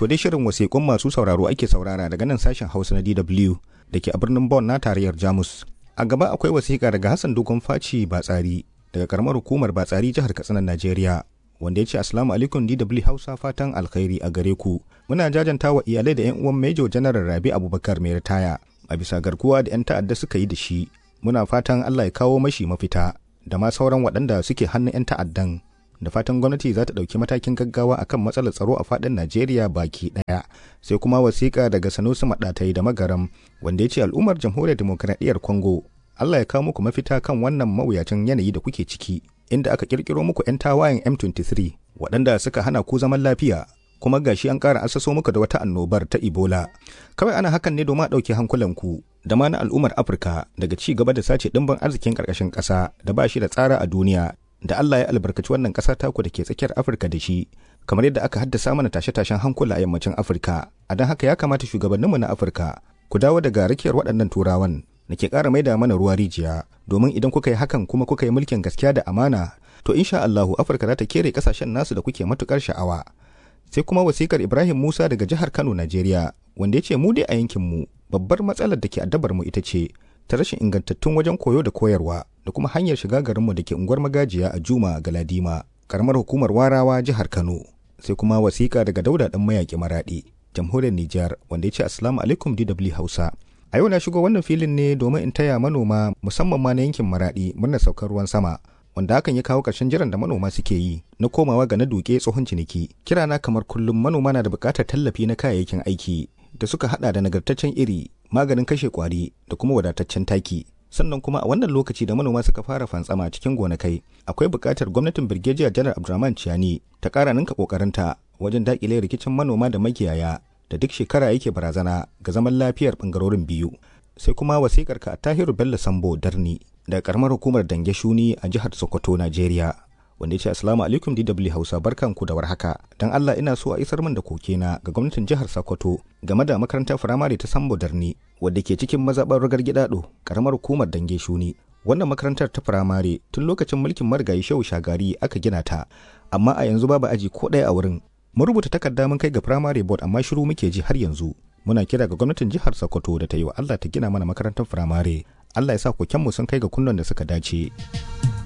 To dai shirin wasiƙun masu sauraro ake saurara daga nan sashen Hausa na DW da ke a birnin Bonn na tarayyar Jamus. A gaba akwai wasiƙa daga Hassan Dogon Faci Batsari daga karamar hukumar Batsari jihar Katsina Najeriya. Wanda ya ce Assalamu alaikum DW Hausa fatan alkhairi a gare ku. Muna jajanta wa iyalai da 'yan uwan Major General Rabi Abubakar mai ritaya a bisa garkuwa da 'yan ta'adda suka yi da shi. Muna fatan Allah ya kawo mashi mafita da ma sauran waɗanda suke hannun 'yan ta'addan. da fatan gwamnati za ta ɗauki matakin gaggawa akan matsalar tsaro a faɗin Najeriya baki ɗaya. Sai kuma wasiƙa daga Sanusi Maɗatai da Magaram wanda ya ce al'ummar jamhuriyar demokuraɗiyyar Congo Allah ya kawo muku mafita kan wannan mawuyacin yanayi da kuke ciki inda aka ƙirƙiro muku 'yan tawayen M23 waɗanda suka hana ku zaman lafiya kuma gashi an ƙara asaso muku da wata annobar ta Ebola. Kawai ana hakan ne domin a ɗauke hankulanku da ma na al'ummar Afirka daga ci gaba da sace ɗimbin arzikin ƙarƙashin ƙasa da ba shi da tsara a duniya da Allah ya albarkaci wannan ƙasa taku da ke tsakiyar Afirka da shi, kamar yadda aka haddasa mana tashe-tashen hankula a yammacin Afirka. A don haka ya kamata shugabanninmu na Afirka ku dawo daga rakiyar waɗannan turawan da ke ƙara maida mana ruwa rijiya, domin idan kuka yi hakan kuma kuka yi mulkin gaskiya da amana, to insha Allahu Afirka za ta kere ƙasashen nasu da kuke matuƙar sha'awa. Sai kuma wasikar Ibrahim Musa daga jihar Kano, Najeriya, wanda ya ce mu dai a yankinmu babbar matsalar da ke addabar mu ita ce ta rashin ingantattun wajen koyo da koyarwa da kuma hanyar shiga garinmu da ke unguwar magajiya a Juma Galadima, karamar hukumar Warawa jihar Kano. Sai kuma wasiƙa daga Dauda ɗan mayaƙi Maraɗi, jamhuriyar Nijar, wanda ya ce Assalamu alaikum DW Hausa. A yau na shigo wannan filin ne domin in taya manoma musamman ma na yankin Maraɗi murnar saukar ruwan sama. Wanda hakan ya kawo ƙarshen jiran da manoma suke yi na komawa ga na duke tsohon ciniki. Kirana kamar kullum manoma na da buƙatar tallafi na kayayyakin aiki da suka hada da nagartaccen iri, maganin kashe kwari da kuma wadataccen taki. sannan kuma a wannan lokaci da manoma suka fara fantsama cikin gonakai akwai buƙatar gwamnatin birgejiya janar abdulrahman ciyani ta ƙara ninka ƙoƙarinta wajen daƙile rikicin manoma da makiyaya da duk shekara yake barazana ga zaman lafiyar ɓangarorin biyu sai kuma wasikar ka tahiru bello sambo darni daga karamar hukumar dange shuni a jihar sokoto najeriya wanda ya ce assalamu alaikum dw hausa barkanku da warhaka don allah ina so a isar min da kokena ga gwamnatin jihar sokoto game da makarantar firamare ta sambo darni wadda ke cikin mazaɓar rugar gidado karamar hukumar dange shuni wannan makarantar ta firamare tun lokacin mulkin marigayi shehu shagari aka gina ta amma a yanzu babu aji ko ɗaya a wurin mun rubuta takarda mun kai ga firamare board amma shiru muke ji har yanzu muna kira ga gwamnatin jihar sokoto da ta yi wa allah ta gina mana makarantar firamare allah ya sa kokenmu sun kai ga kunnon da suka dace.